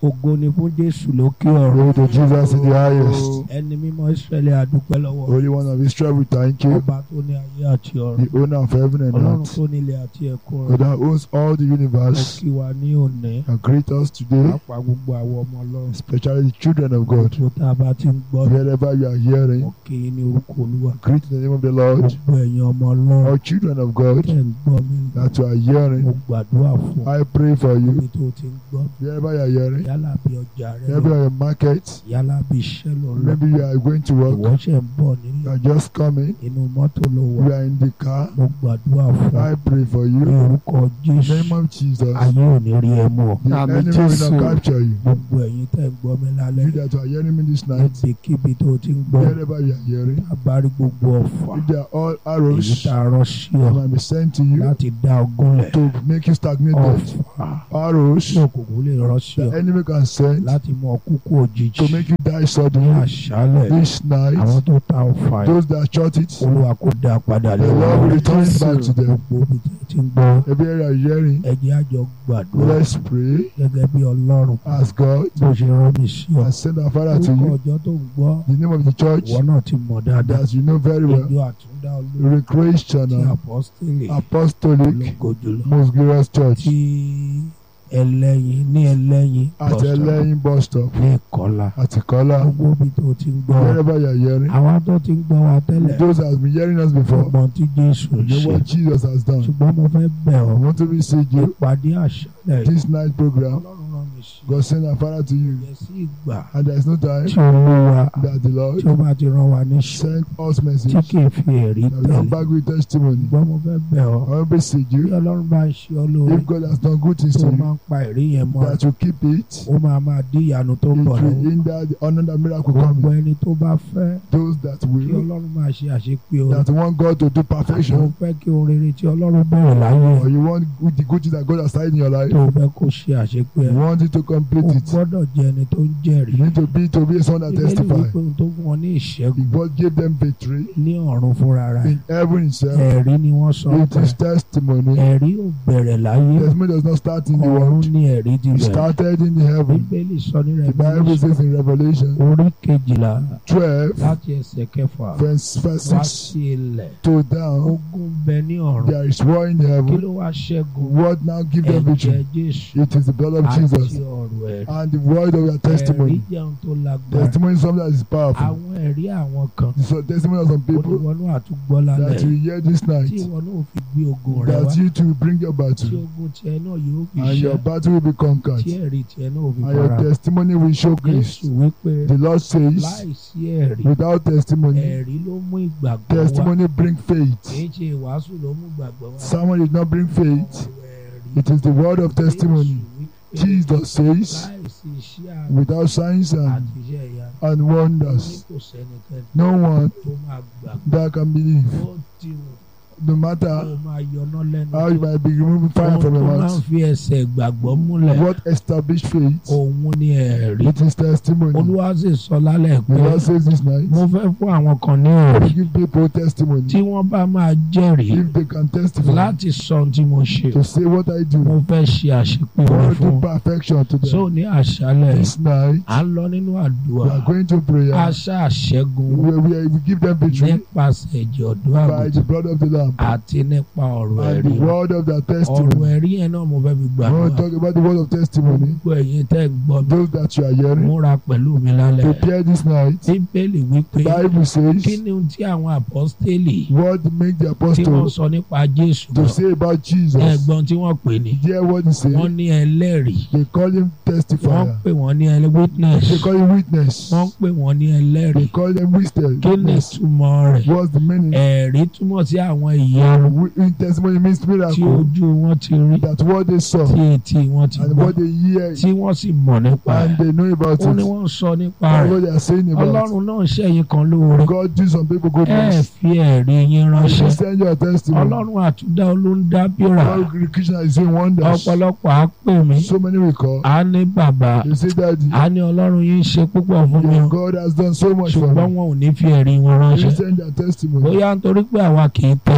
ògo ni fún jésù lókè ọ̀run Glory to Jesus in the highest. ẹni mímọ́ israẹli àdúpẹ́ lọ́wọ́ Holy One of Israel, we thank you. ọba tó ní ayé àti ọ̀run The owner of heaven and ọlọ́run earth. tó nílé àti ẹ̀kún God rẹ̀ that owns all the mo universe. kí wa ní òní And greet us today, pàápàá gbogbo àwọn ọmọ ọlọ́run especially the children of God. tó tá a bá ti ń gbọ́ Wherever you are hearing, mo kí yín ní orúkọ olúwa greet in the name of the Lord. gbogbo ẹ̀yin ọmọ ọlọ́run All children of God tẹ̀ ń gbọ́ mi that you are mo hearing, gbàdúrà fún I pray for you. ibi tó ti ń gbọ́ Wherever you are hearing, yálà bí ọjà rẹ wherever lọ you are in market, yálà bí iṣẹ́ lọ lọ maybe you are going to work, ìwọ ṣẹ̀ ń bọ̀ you nílé are just coming, inú mọ́tò ló wà you are in the car. mo gbàdúrà fún ọ I pray for ní you. orúkọ In the jésù name of Jesus, ayé ò ní rí ẹ mú ọ the Amen. enemy will Jesus. not capture you. gbogbo ẹ̀yin tẹ́ ń gbọ́ mi lálẹ́ You that are hearing me this night, níbikíbi tó ti ń gbọ́ wherever you are hearing, abárí gbogbo ọ̀fà if they are all èyí arrows tá a rán sí that ọ might be sent to you láti dá ogúnlẹ̀ to make you stagnated, ọ̀fà arrows tí òkùnkùn lè rán sí the ọ enemy can send láti mú ọ kúkú òjijì to make you die ní suddenly àṣálẹ̀ this àwọn night. tó ta ọ̀fà yìí Those that shot it, olúwa kò dá a padà the lé Lord will wọn return it back to them. gbogbo ibi tẹ́ ti ń gbọ́ Every area you are hearing, ẹ jẹ́ a jọ gbàdúrà let's pray, gẹ́gẹ́ bí ọlọ́run ask God, bó ṣe rán mi sí ọ and send our Father to orúkọ you. ọjọ́ tó ń gbọ́ The name of the church ìwọ náà ti mọ̀ dáadáa that you know very well, ìjọ àtúndá olórí ti Recreational apọ́sítélì Apostolic ológo jùlọ Most Glorious Church tí ẹlẹ́yin ní ẹlẹ́yin at bus stop Eleyin bus stop ní ìkọlà at Ikola. gbogbo ibi tó ti ń gbọ́ wa Wherever you are hearing, àwa tó ti ń gbọ́ wa tẹ́lẹ̀ those that have been hearing us before, ọgbọ́n tí jésù you know ṣe what Jesus has done. ṣùgbọ́n mo fẹ́ bẹ̀ I ọ́ want to beseech you, ìpàdé àṣálẹ̀ this night program, ọlọ́run rán mi sí God send our Father to you, yẹ sí ìgbà and there is no time tí olúwa that the tí Lord ó bá ti rán wa níṣẹ́ send us tí message kì í fi ẹ̀rí that will come tẹ̀lé back with testimony. ṣùgbọ́n mo fẹ́ bẹ̀ ọ́ I want to beseech bí you, ọlọ́run bá ń ṣe ọ́ lóore if God has done good things tó to máa you, ń pa ẹ̀rí yẹn mọ́ that you keep it, ó máa máa dí ìyanu tó ń it bọ̀ will lọ́wọ́ hinder the honor that miracle gbogbo coming. ẹni tó bá fẹ́ Those that kí will, ọlọ́run máa ṣe àṣepé o that want God to do àti ó perfection, fẹ́ kí ohun rere tí ọlọ́run bẹ̀rẹ̀ láyé or you want good, the good things that God has started in your life, tó fẹ́ kó ṣe àṣepé you ẹ̀ want it to o complete it. gbọ́dọ̀ jẹ́ ẹni tó ń jẹ́rìí You need to be to be someone that Bíbélì testify. wípé ohun tó fún wọn ní ìṣẹ́gun God gave them victory ní ọ̀run fúnra rẹ̀ in heaven itself. ẹ̀rí ni wọ́n sọ It pé is testimony. ẹ̀rí ò bẹ̀rẹ̀ láyé Testimony does not start in the ọ̀run world. ní ẹ̀rí ti It bẹ̀rẹ̀ started in the heaven. bíbélì sọ ní The Bible Revelation says in Revelation orí kejìlá 12, láti ẹsẹ̀ kẹfà verse, verse wá 6 sí ilẹ̀ to down, ogun bẹ ní ọ̀run there is war in kí heaven. ló wá ṣẹ́gun What now give them ẹ̀jẹ̀ victory? Jésù It is the blood of àti Jesus ọ̀rọ̀ ẹ̀rí and the word of your ẹ̀rí testimony. jẹun tó lágbára Testimony is something that is powerful. àwọn ẹ̀rí àwọn kan So testimony of some people oníwọnú àtúgbọ́ lálẹ́ that you hear this tí night, ìwọ náà fi gbé ogun rẹ wá that you to bring your tí battle ogun tiẹ̀ náà yóò fi and your ṣẹ́ battle will be conquered. tí ẹ̀rí tiẹ̀ náà fi and your fara testimony will Jésù showcase. wípé The Lord says, láìsí ẹ̀rí without testimony, ẹ̀rí ló mú ìgbàgbọ́ wá testimony bring kì faith. í ṣe ìwàásù ló mú ìgbàgbọ́ wá Someone did not bring faith. ọ̀rọ̀ ẹ̀rí It is the word of testimony. Jésù wípé Jesus says, láìsí iṣẹ́ àmì without signs and, àti iṣẹ́ ìyá and ní wonders, kò sẹ́nikẹ́ni no one tó máa gbàgbọ́ that can believe. ó ti wù No kó matter máa yọná lẹ́nu how you might be removing fire ohun from tó your máa ń mouth, fi ẹsẹ̀ ìgbàgbọ́ múlẹ̀ what established faith, òun ni ẹ̀rí it is testimony. olúwa sì sọ lálẹ́ The pé Lord says this night, mo fẹ́ fún àwọn kan ní ẹ̀rí give people testimony. tí wọ́n bá máa jẹ́rìí If they can testify láti sọ ohun tí mo ṣe to say what I do, mo fẹ́ ṣe àṣepé I rẹ want to fún do perfection to so them. ní àṣálẹ̀ This night, à ń lọ nínú we àdúrà are going to prayer. àṣà àṣẹ́gun we, we, we give them victory nípasẹ̀ ẹ̀jẹ̀ ọ̀dọ́ by the àgùntàn blood of the Lamb àti nípa ọ̀rọ̀ and ẹ̀rí the word of their ọ̀rọ̀ testimony. ẹ̀rí yẹn náà mo fẹ́ fi I want gbàdúrà to talk about the word of testimony. gbogbo ẹ̀yin tẹ́ ń gbọ́ mi Those that you are hearing, múra pẹ̀lú mi lálẹ́ prepare this night. bíbélì wípé Bible kí says, ni ohun tí àwọn àpọ́stélì what make the tí wọ́n apostles sọ nípa Jésù to náà say about Jesus? ẹ̀gbọ́n tí wọ́n pè ní Hear what he wọ́n said. ní ẹlẹ́rìí They call him wọ́n testifier. pè wọ́n ní ẹlẹ́ witness They call him witness. wọ́n pè wọ́n ní They ẹlẹ́rìí call them witness. kí ni witness. ìtumọ̀ rẹ̀ What's the meaning? ẹ̀rí túmọ̀ sí àwọn ìyanu Wi- in testimony means tí miracle. ojú wọn ti rí That what they saw tí etí wọn ti and gbọ́ what they hear tí wọ́n sì mọ̀ nípa and ẹ̀ they know about ó ní it. wọ́n sọ nípa That's rẹ̀ what they are saying about. ọlọ́run náà ṣẹ̀yìn kan lóore God do some people ẹ goodness. fi ẹ̀rí yín And ránṣẹ́ you send your testimony. ọlọ́run àtúndá olóńdá bíra God Krishna is doing wonders. ọ̀pọ̀lọpọ̀ á pè mí So many will call. á ní bàbá They say that á ní ọlọ́run yín ṣe púpọ̀ fún mi yeah, o God has done so much for ṣùgbọ́n me. wọn ò ní fi ẹ̀rí wọn They ránṣẹ́ send their testimony. bóyá nítorí pé àwa kì í tẹ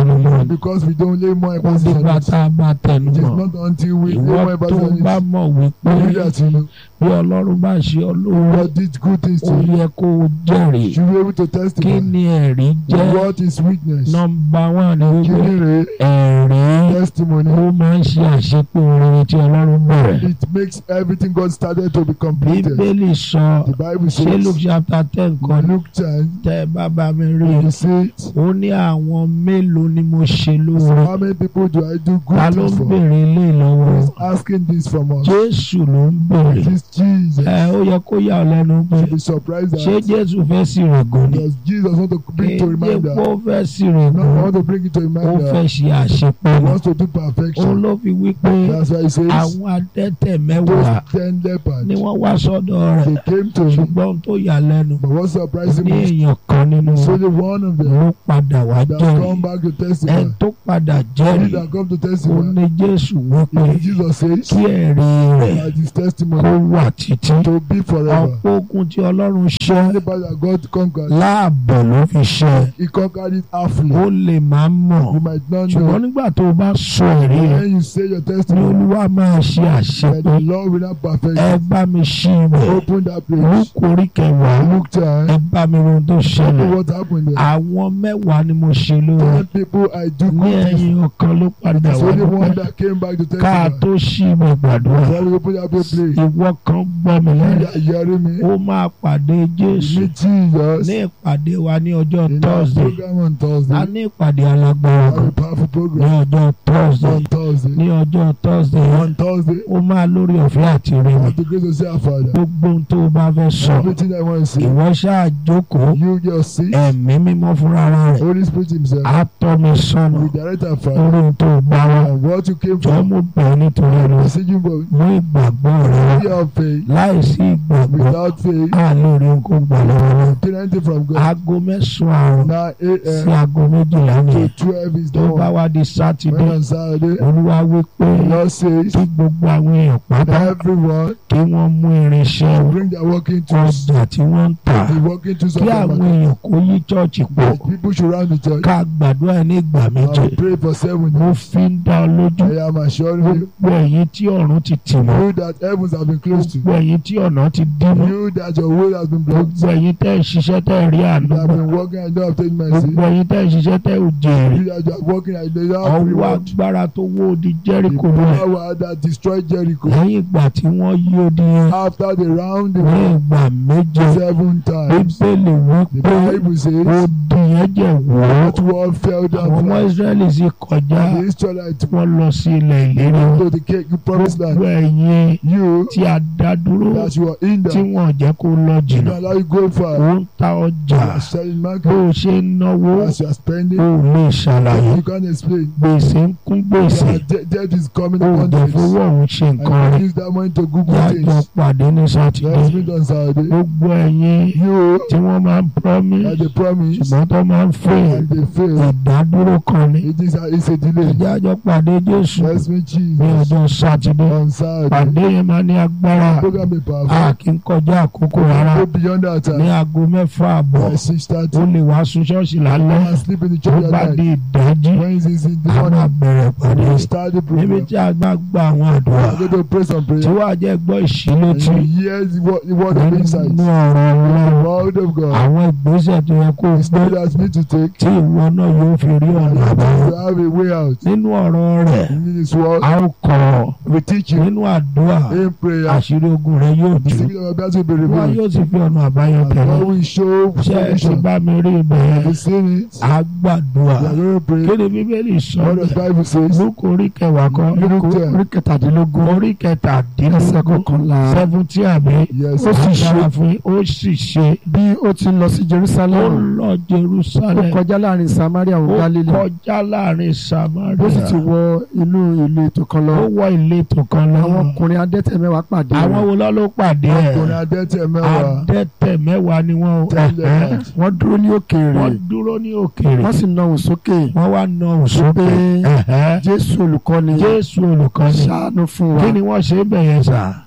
tẹnu mọ́ because we don't lay more kó emphasis on dìgbà it. tá a bá tẹnu It is mọ́ not until we lay ìwọ more tó emphasis on bá it. mọ̀ wípé You that you know, bí ọlọ́run bá ṣe ọ lóore God did good things ó to you. yẹ kó o jẹ́rìí You be able to kí testify. ni ẹ̀rí jẹ́ What is witness? nọmba wán ni wípé Kini ẹ̀rí testimony. ó máa ń ṣe àṣepé orin tí ọlọ́run bẹ̀rẹ̀ It makes everything God started to be completed. bíbélì sọ The Bible ṣé luke says chapter ten kan in Luke 10, tẹ́ ẹ bá bá mi rí i you see it. ó ní àwọn mélòó ni mo ṣe lóore How many people do I do ta good ló ń things for? béèrè ilé ìlọ́wọ́ Who is asking this from us? jésù ló ń béèrè It is Jesus. ẹ ó yẹ kó yà ọ́ lẹ́nu pé Should be surprised ṣé that jésù fẹ́ sí rẹ̀gùn ni does Jesus want to bring to kéde reminder? kó fẹ́ sí No, I rẹ̀gùn want to bring it to ó reminder. fẹ́ ṣe àṣepé He ni wants to do òun perfection. ló fi wí pé That's why he says àwọn adẹ́tẹ̀ those mẹ́wàá ten lepers ni wọ́n wá sọ́dọ̀ rẹ̀ they came to him. ṣùgbọ́n ohun tó yà lẹ́nu But what surprised ní him is èèyàn kan nínú it's wọn only one of them ló padà wá that jẹ́rìí come back to ẹni testify. tó padà He jẹ́rìí that come to ó testify. ní jésù wípé If Jesus says kí ẹ̀rí rẹ̀ that his kó testimony wà títí to be forever. ọ̀pọ̀ ogun tí ọlọ́run ṣẹ́ The part that God conquered, láàbọ̀ ló fi ṣẹ́ he conquered it halfly. ó lè máa mọ̀ You might not ṣùgbọ́n know. nígbà tó o bá sọ ẹ̀rí rẹ̀ When you say your ní testimony, olúwa máa ṣe that àṣepé the Lord will not perfect ẹ it. bá mi ṣí ibẹ̀ Open that page. lóko orí kẹwàá Look time. ẹ bá mi ohun tó ṣẹlẹ̀ What happened there? àwọn mẹ́wàá ni mo ṣe lóore Ten people I do ní good things. ẹ̀yìn ọ̀kan ló padà It's wá only one dúpẹ́ that came back to ká testify. tó ṣí ibẹ̀ gbàdúrà So we open that page. Play. ìwọ kan gbọ́ mi You lẹ́yìn that hearing me? ó máa pàdé You jésù meet Jesus ní ìpàdé wa ní ọjọ́ in our thursday program on a Thursday. ní ìpàdé alágbára Have kan a powerful ní program ọjọ́ thursday on Thursday. ní ọjọ́ thursday On Thursday, ó máa lórí ọ̀fẹ́ àti rí I mi have the grace to say our Father. gbogbo ohun tó o bá fẹ́ sọ Everything I want to say, ìwọ ṣáà jókòó you just see. ẹ̀mí mímọ́ fúnra rẹ̀ Holy Spirit Himself á tọ́ mi sọ́nà will direct our lórí Father ohun tó o bá wá and what you came jọ from. mo bẹ̀ ẹ́ nítorí ẹnu Messaging but mú ìgbàgbọ́ rẹ wá we have faith. láìsí ìgbàgbọ́ Without faith, á lè rí nǹkan gbà lọ́wọ́ náà obtain anything from God. aago mẹ́sàn-án àrùn Now 8 sí a.m. aago méjìlá to nìyẹn 12 is tó bá done. wá di sátidé When on Saturday, olúwa wí pé the Lord says, kí gbogbo àwọn èèyàn pátá everyone kí wọ́n mú irinṣẹ́ wọn, bring their working tools. ọjà tí wọ́n ń tà The working tools of kí the àwọn market. èèyàn kó yí chọ́ọ̀chì pọ̀ That people should round the church. ká gbàdúrà ní ìgbà méje I'll pray for seven mo days. fi ń dá ọ lójú I am assuring you, gbogbo ẹ̀yin tí ọ̀run ti tì mọ́ you that heavens have been closed to. gbogbo ẹ̀yin tí ọ̀nà ti dí mọ́ You that your way has been blocked. gbogbo ẹ̀yin tẹ́ ẹ̀ ṣiṣẹ́ tẹ́ ẹ̀ rí àánú You have gbà been working and don't obtain mercy. gbogbo ẹ̀yin tẹ́ ẹ̀ ṣiṣẹ́ tẹ́ ẹ̀ ò jèrè You that you are working and they don't have ọwọ́ reward. agbára tó wó odi The Jẹ́ríkò lulẹ̀ power that destroyed Jericho. lẹ́yìn ìgbà tí wọ́n yí odi yẹn After they round the ní world ìgbà méje seven times. bíbélì wí The pé Bible says odi yẹn jẹ́ wọ́ that wall fell àwọn down ọmọ flat. Ísírẹ́lì sì kọjá The Israelites wọ́n lọ sí ilẹ̀ ìlérí wọn to the cake, the promised gbogbo land. ẹ̀yin You tí a dá dúró that you are in tí there. wọ́n jẹ́ kó lọ You jìnnà don't allow you go far. ó ń ta ọjà You are selling bó market. o ṣe ń náwó As you are spending, ó lè ṣàlàyé you can't explain. gbèsè ń kún gbèsè Your de- debt is coming ó upon dẹ̀ this. fowó ọ̀hún ṣe And nǹkan you rẹ̀ use that money to Google yájọ things. pàdé ní sátidé Let's meet on Saturday. gbogbo ẹ̀yin You tí wọ́n máa ń promise that they promise ṣùgbọ́n tó máa ń fail and they fail. ìdádúró kan ní It is a, it's a delay. ìjájọ́ pàdé Jésù Let's meet ní Jesus ọjọ́ sátidé on Saturday. pàdé yẹn máa ní agbára Program be a powerful. kì í kọjá àkókò rárá Go beyond that ní time. aago mẹ́fà àbọ̀ By six ó thirty. lè wá sun ṣọ́ọ̀ṣì lálẹ́ And sleep in the tó church bá at di night. ìdájí When is this in the a máa morning? bẹ̀rẹ̀ pàdé We start the níbi program. tí a gbà gba àwọn àdúrà I'm going to pray some tí prayer. wàá jẹ́ gbọ́ And ìṣílétí you hear the word, the word of nínú insight. ọ̀rọ̀ The Ọlọ́run word of God. àwọn ìgbésẹ̀ tó yẹ kó o The gbé spirit has me to take. tí ìwọ náà yóò fi rí ọ̀nà àbáyọ To have a way out. nínú ọ̀rọ̀ rẹ̀ In this word, a ó kọ́ we teach you nínú àdúrà in prayer. àṣírí ogun rẹ yóò The tú secret of our battle will be wọn revealed. yóò sì fi ọ̀nà àbáyọ And tẹ̀lé God will show ṣé ẹ ti solution. bá mi rí ibẹ̀ yẹn We seen it. a gbàdúrà We are going to pray. kí ni bíbélì sọ What does bẹ́ẹ̀ Bible says? lóko orí kẹwàá kan Luke lóko ten. orí kẹtàdínlógún orí kẹtàdínlógún ẹsẹ̀ kọkànlá seventy àbí Yes. Ó sì ṣe. agbára fún yín, ó sì ṣe bí ó ti lọ sí ó Jerusalem lọ ó Jerusalem kọjá láàrin Samaria òun ó Galilee kọjá láàrin bó sì Samaria ti wọ inú ìlú ètò kan lọ ó wọ ìletò kan lọ àwọn ọkùnrin adẹ́tẹ̀ mẹ́wàá pàdé àwọn rẹ̀ wo lọ ló pàdé Ọkùnrin ẹ̀ adẹ́tẹ̀ mẹ́wàá. adẹ́tẹ̀ mẹ́wàá ni wọ́n Ten ẹ̀hẹ́. lepers. wọ́n dúró ní òkèèrè wọ́n dúró ní òkèèrè wọ́n sì náwó sókè wọ́n wá na òsókè pé ẹ̀hẹ́. Jésù olùkọ́ni Jésù olùkọ́ni ṣàánú fún wa kí ni wọ́n ṣe bẹ̀ yẹn sà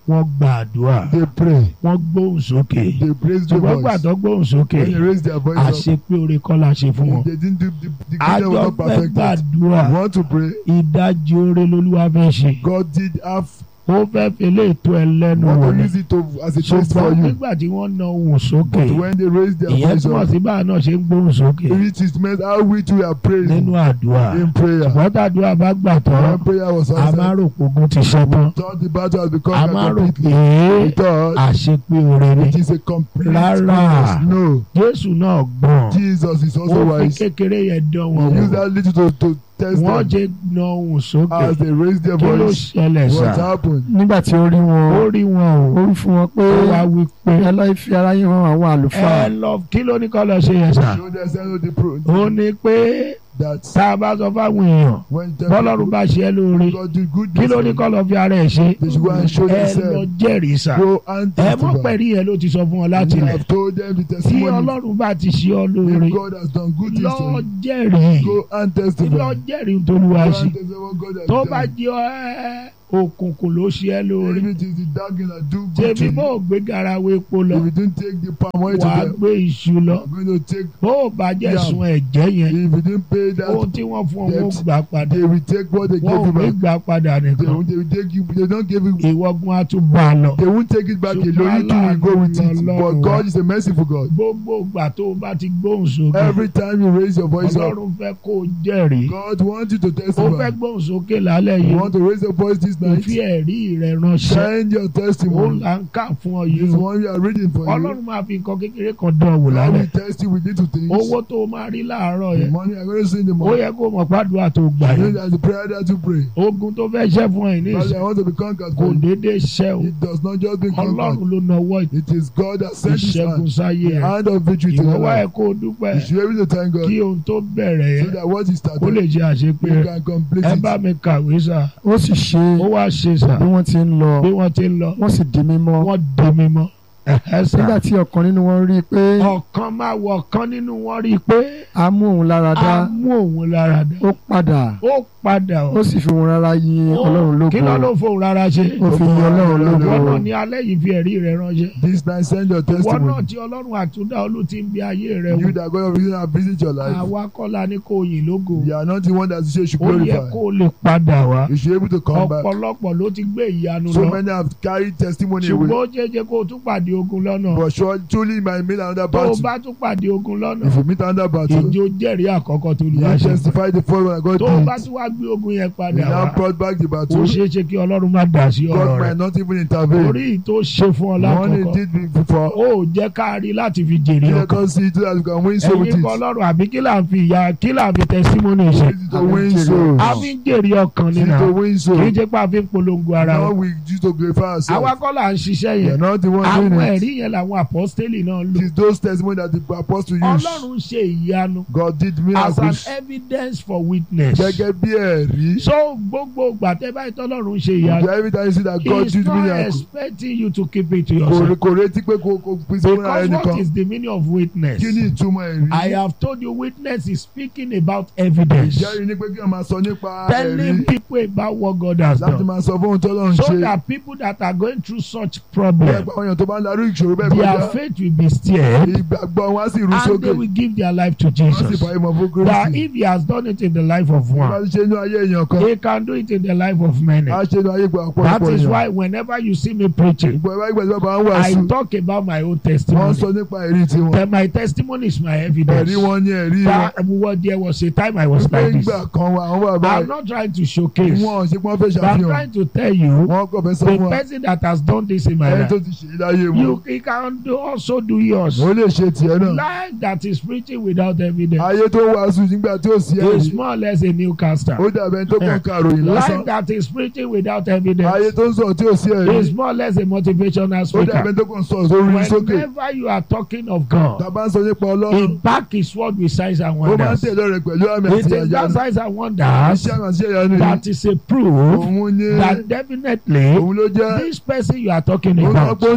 wọ́n gba àdúrà they pray wọ́n gbóhùn sókè they praise the ṣùgbọ́n voice gbàtọ́ gbóhùn sókè when they raise their voice up àṣepé oore kọ́ la ṣe fún wọn. they didn't do the the kingdom was àjọ not fẹ́ perfected gbàdúrà you want to pray ìdajì oore lolúwa fẹ́ ṣe God did have ó fẹ́ fi lé ètò ẹlẹ́nu want wò to ni use it to as a test for ṣùgbọ́n you nígbà tí wọ́n na ohùn sókè but when they raise their ìyẹn voice túmọ̀ up sí báà náà ṣe ń gbóhùn sókè it is meant how we too are praying nínú àdúrà in prayer ṣùgbọ́n tàdúrà bá gbà tán when prayer was a máa answered rò pé ogun ti ṣẹ́ tán thought the battle has a become máa rò completely pé we thought àṣepé oore ni it is a complete Rárá. goodness no Jésù náà gbọ́n Jesus is also ó fi wise kékeré yẹn dán wọn he used wò that little to to test wọ́n them jẹ́ na ohùn sókè as they raise their kí ló voice ṣẹlẹ̀ what sá happened nígbà tí ó rí ó wọn rí wọn o ó rí fún wọn pé ó wá wí pé ẹ lọ́ọ́ fi ara yín hàn àwọn ẹ àlùfáà lọ kí ló ní kọ́ lọ ṣe yẹn sá show them send the pro ó ní pé that tá a bá sọ fáwọn èèyàn when them bọ́lọ́run bá ṣe é lóore God do good kí ló ní kọ́ lọ fi ara ẹ̀ ṣe they should go and show ẹ lọ themselves jẹ́rìí sá go and ẹ mọ̀ testify pẹ̀lú yẹn ló ti sọ fún ọ láti you lẹ̀ have told them the tí testimony ọlọ́run bá ti ṣe ọ lóore if God has done good things lọ to you jẹ́rìí go and lọ testify jẹ́rìí tolúwa go ṣe and testify what God has tó bá done jẹ́ ẹ òkùnkùn ló ṣe é lóore if it is the dark that do good to tèmi bó you o gbé garawo epo lọ if you don't take the palm oil to wàá them gbé iṣu lọ you are going to take bó o bá jẹ́ Yeah. sun ẹ̀jẹ̀ yẹn if you didn't pay ohun that tí wọ́n fún ọ wọ́n debt, gbà padà they will take what they wọ́n gave ò you ní back gbà padà they nìkan will they will take you they don't give you ìwọ́gun á tún bá a lọ. they won't take it back Ṣùgbọ́n alone you too will go with it aláàánú but Ọlọ́run God is a merciful God gbogbo ìgbà tó o bá ti gbóhùn sókè every time you raise your voice up ọlọ́run fẹ́ kó o jẹ́rìí God wants you to ó fẹ́ testify gbóhùn sókè lálẹ́ you yìí want to raise your voice this kò night fi ẹ̀rí rẹ̀ ránṣẹ́ send your ó testimony là ń kà fún ọ yìí this o one you are reading for you ọlọ́run máa fi nǹkan kékeré kan dán ọ wò God lálẹ́ will test you with little things owó tó o máa rí láàárọ̀ the yẹn money I'm going to see in the ó morning yẹ kó o mọ̀ pàdúrà tó o gbà you know yẹn that the prayer that you pray ogun tó fẹ́ ṣẹ́ fún ẹ ní Father ìsìn I want to be conquered kò for you déédéé ṣẹ́ o it does not just be conquered ọlọ́run ló nawọ́ it is God that sent his ìṣẹ́gun hand sáyé the rẹ̀ hand of victory to ìwọ your wá ẹ life kó o dúpẹ́ you should be able to thank God kí ohun tó bẹ̀rẹ̀ so yẹn that what he kó lè started ṣe àṣepé you rẹ̀ can complete ẹ it bá mi kàwé sà ó sì ṣe ó wá ṣe sà bí wọ́n ti ń lọ bí wọ́n ti ń lọ wọ́n sì di mímọ́ wọ́n di mímọ́ ẹ̀hẹ́ sà nígbà tí ọ̀kan nínú wọn rí i pé ọ̀kan máa wọ ọ̀kan nínú wọn rí i pé a mú òun lára a dá mú òun lára dá ó padà ó padà ó sì fi òun rárá yin ọlọ́run kí ló lógo ló fóun rárá ṣe ó fi yin ọlọ́run wọ́n náà lógo ní alẹ́ yìí fi ẹ̀rí rẹ̀ ránṣẹ́ this night send your wọ́n náà testimony tí ọlọ́run àtúndà olú ti ń bí ayé rẹ̀ you wò that God of reason have visit your life àwa kọ́la ní kò yìn lógo you are not the one that you say you should ó yẹ glorify kó o lè padà wá you should be able to come back ọ̀pọ̀lọpọ̀ ló ti gbé ìyanu so lọ many have carried testimony ṣùgbọ́n away ó jẹ́jẹ́ kó o tún pàdé ogun lọ́nà but surely truly you might meet another tó o battle bá tún pàdé ogun lọ́nà if you meet another battle ìjó jẹ́rìí àkọ́kọ́ tó lu you àṣẹ testify the first one that God tó o bá did tún wá gbé ogun yẹn you padà now wá brought back the ó battle ṣeé ṣe kí ọlọ́run má dà sí ọ̀rọ̀ God rẹ̀ might not even intervene orí tó ṣe fún ọ the one he lákọ̀ọ́kọ́ did before ó jẹ́ ká rí láti fi jèrè let ọkàn us see so that we can win soul with ẹ̀yin it kọ́ ọlọ́run àbí kí là ń fi ìyá kí là ń fi tẹsímọ́nì ṣe use it to win souls a fi ń jèrè ọkàn use nínú it to win kì í souls jẹ́ pé a fi ń polongo ara now wa we use to glorify àwa ourselves kọ́ là ń ṣiṣẹ́ we are yẹn not the one àwọn doing it ẹ̀rí yẹn làwọn àpọ́stélì náà ń it lò is those testimony that the apostle use ọlọ́run ṣe ìyanu God did as an miracles evidence for witness gẹ́gẹ́ bí ẹ̀rí so gbogbo gbàtẹ́ báyìí tọ́lọ́run ṣe ìyanu every time you see that God he is did not miracles expecting you to keep it to kò yourself kò retí pé kò kò pín sí fúnra because ẹnì what kan is the meaning of witness kí ni ìtumọ̀ ẹ̀rí I have told you witness is speaking about evidence ìjẹ́rìí ni pé kí wọ́n máa sọ nípa ẹ̀rí telling people about what God has láti done máa sọ fún ohun tó lọ́n so ṣe that people that are going through such bẹ́ẹ̀ problem pa àwọn èèyàn tó bá ń darú ìṣòro bẹ́ẹ̀ their kọjá faith will be stirred ìgbàgbọ́ wọn á sì rú and sókè they will give their life to wọ́n sì Jesus fà ìmọ̀ fún that Kristi if he has done it in the life of wọ́n bá one ti ṣe inú ayé èèyàn kan he can do it in the life of many á ṣe inú ayé ìgbà that ọ̀pọ̀lọpọ̀ is èèyàn why whenever you see me preaching ìgbà ìgbà ìgbà ìgbà ń I wàásù talk about my own wọ́n testimony sọ nípa ẹ̀rí tiwọn Then my testimony is my evidence ẹ̀rí wọn ní ẹ̀rí wọn that well, there was a time I was pé like this ìgbà kan wà àwọn bàbá I'm not trying to showcase wọn ò ṣe pé wọ́n fẹ́ but I'm ṣàfihàn trying to tell you wọ́n kọ̀ fẹ́ sọ the fún wa person that has done this in my ẹni life tó ti ṣe é láyé wọn you he can do, also do yours ó lè ṣe tiẹ̀ náà life that is preaching without evidence ayé tó wàásù nígbà tí ò sí is ẹ̀rí more or less a newcaster ó dàbẹ̀ tó kàn kàròyìn lásán life that is preaching without ayé evidence tó ń sọ̀rọ̀ tí ò sí ẹ̀rí is more or less a motivational ó speaker dàbẹ̀ tó kàn sọ̀rọ̀ sórí sókè whenever you are talking of God tàbá ń sọ nípa he ọlọ́run back his word with signs and ó máa ń wonders tẹ̀lé rẹ̀ pẹ̀lú àmì it àti is that àyànú signs and wonders iṣẹ́ àmì àti àyànú yìí that is a proof òun ní that definitely òun ló jẹ́ this person you are talking òun náà about pọ́ńtọ̀ òun ta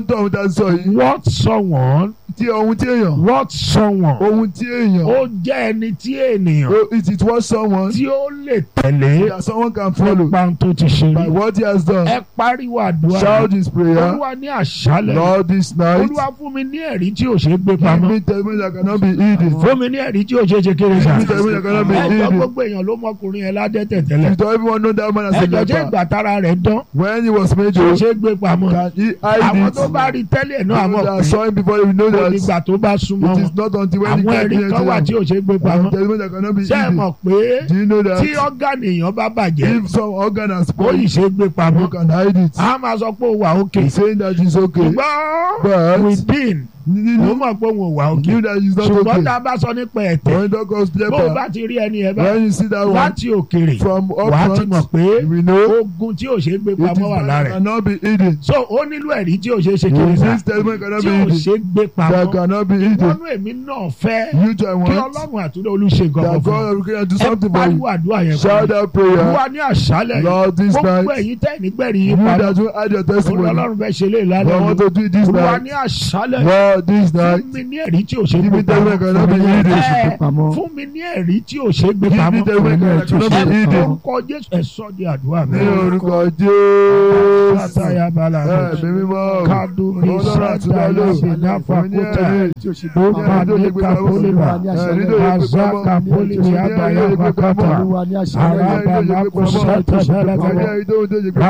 ń sọ yìí what someone tí ohun tí èèyàn what someone ohun tí èèyàn ó jẹ́ ẹni tí ènìyàn oh, it is what someone tí ó lè tẹ̀lé that someone can follow nípa ohun tó ti ṣe by rí what he has done ẹ pariwo àdúrà shout his prayer olúwa ní àṣálẹ̀ Lord this night olúwa fún mi ní ẹ̀rí tí ò ṣe é gbé give pamọ́ me testimony that cannot be hidden fún mi ní ẹ̀rí tí ò ṣe é ṣe kéré give sá me testimony that cannot be ẹjọ́ hidden gbogbo èèyàn ló mọkùnrin yẹn ládẹ́tẹ̀ tẹ́lẹ̀ you don't even know that man as a ẹjọ́ jẹ́ leper ìgbà tára rẹ̀ dán when he was made tí ò to ṣe é gbé pamọ́ can he hide àwọn it tó bá rí tẹ́lẹ̀ náà Those mọ̀ that pé saw him before you know kò that nígbà tó bá súnmọ́ it is wọn not until when he àwọn get ẹ̀rí near kan wà to tí them ò ṣe é gbé and pamọ́ testimony that cannot be ṣé ẹ hidden mọ̀ pé do you know tí that ọ́gánì èèyàn bá bàjẹ́ if some organ has ó yìí spoiled ṣe é gbé pamọ́ you can hide it a máa sọ pé ó wà òkè he's saying that it's okay ṣùgbọ́n but within ó you mọ̀ pé òun ò wà òkè knew that it's not ṣùgbọ́n okay tá a bá sọ nípa ẹ̀tẹ̀ when dog goes bó o leper bá ti rí ẹni ẹ̀ bá when you see that one láti òkèrè from up wàá ti mọ̀ front pé you will know ogun tí ò ṣe é gbé it is pamọ́ wà that lára ẹ̀ cannot be hidden so ó nílò ẹ̀rí tí ò ṣe é ṣe kiri sá this testimony cannot tí be ò hidden ṣe é gbé that pamọ́ cannot be hidden ìwọ́nú èmi náà fẹ́ you too I kí want ọlọ́run àtúndé olùṣe nǹkan kan that fún God will do ẹ something for pariwo you àdúrà yẹn shout fún that mi prayer wá ní àṣálẹ̀ yìí Lord this gbogbo night ẹ̀yin tẹ́ nígbẹ̀rì yìí you pamọ́ that will add your testimony ọlọ́run fẹ́ ṣe lè lálẹ́ I want yìí to do it this wá night ní àṣálẹ̀ Lord this night fún mi ní ẹ̀rí tí ò ṣe é give gbé me testimony pamọ́ cannot be hidden Ẹ, pamọ́. fún mi ní ẹ̀rí tí ò ṣe é gbé give me pamọ́ testimony cannot be ẹ hidden orúkọ Jésù ẹ sọ di àdúrà mi. ní orúkọ Jésù Sátayà bala ẹ̀mí mímọ́ Kadubi Ọlọ́run àti Sadaya Ọlọ́run Binafa Òní Kuta ẹ̀rí tí o ṣe Ó gbé máa pamọ́. ní Kapoliba Razaka Polibi Abaya Bakata Olúwa ní àṣálẹ́ yìí. Araba Lakusata Balagada